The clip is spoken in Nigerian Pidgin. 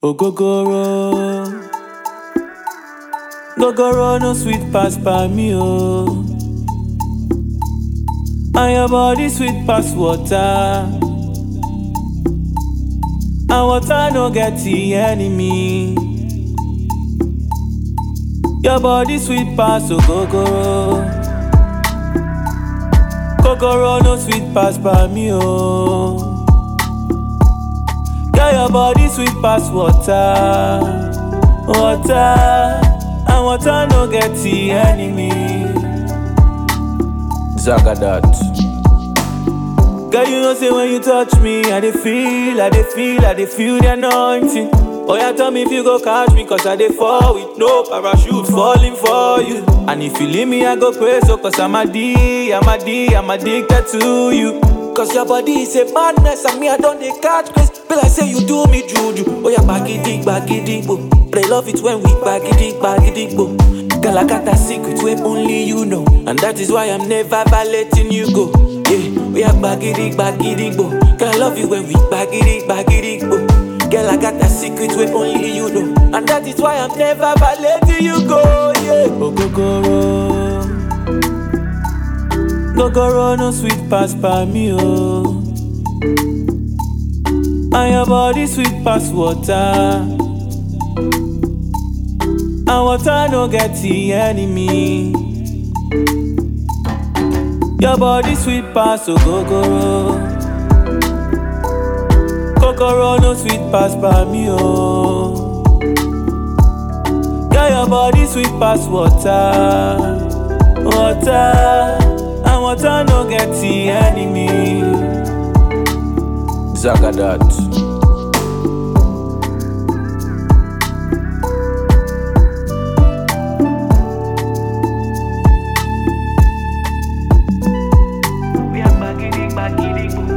Ogogoro. Gogoro no sweet pass by me, oh. And your body sweet pass water. And water no get the enemy. Your body sweet pass, ogogoro. Gogoro no sweet pass by me, oh. Girl, your body sweet pass water, water, and water no get the enemy. Zagadat. Girl, you know say when you touch me, I dey feel, I dey feel, I dey feel the anointing. Oh yeah, tell me if you go catch me, cause I dey fall with no parachute falling for you. And if you leave me, I go pray so cause I'm a D, I'm a D, I'm addicted to you. Cause your body is a madness and me I don't dey catch grace. Be like say you do me juju. Oh yeah, bagidi, bagidi, bo. But I love it when we bagidi, bagidi, bo. Girl, I got a secret where only you know. And that is why I'm never letting you go. Yeah, we are bagidi, bagidi, bo. Girl, I love you when we bagidi, bagidi, bo. Girl, I got a secret where only you know. And that is why I'm never letting you go. Yeah, Ogogoro. Gogoro no sweet pass by me, oh. And your body sweet pass water. And water no get the enemy. Your body sweet pass, ogogoro. Kokoro no sweet pass by me, oh. Girl, your body sweet pass water, water, and water no get the enemy. Zagadat. We are bagidi, bagidi, boo.